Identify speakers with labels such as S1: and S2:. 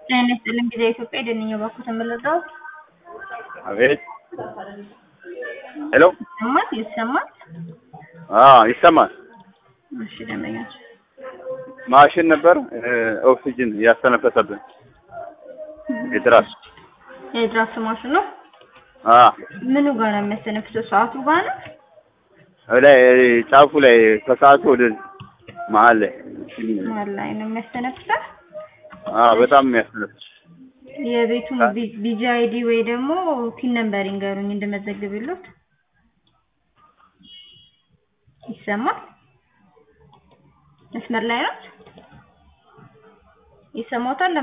S1: ጤና ይስጥልኝ ጊዜ ኢትዮጵያ የደንኛው ባኩት የምልረዳው
S2: አቤት ሄሎ
S1: ይሰማል ይሰማል።
S2: አዎ ይሰማል።
S1: እሺ ደንበኛች
S2: ማሽን ነበር ኦክሲጅን እያስተነፈሰብን የትራስ
S1: የድራፍት ማሽን ነው።
S2: አ
S1: ምኑ ጋር ነው የሚያስተነፍሰው? ሰዓቱ ጋር ነው።
S2: ላይ ጫፉ ላይ ከሰዓቱ ወደ መሀል ላይ
S1: መሀል ላይ ነው የሚያስተነፍሰው።
S2: አ በጣም የሚያስተነፍስ
S1: የቤቱን ቢጂ አይዲ ወይ ደግሞ ፒን ነምበር ይንገሩኝ እንድመዘግብልዎት። ይሰማል? መስመር ላይ ነው? ይሰማዎታል?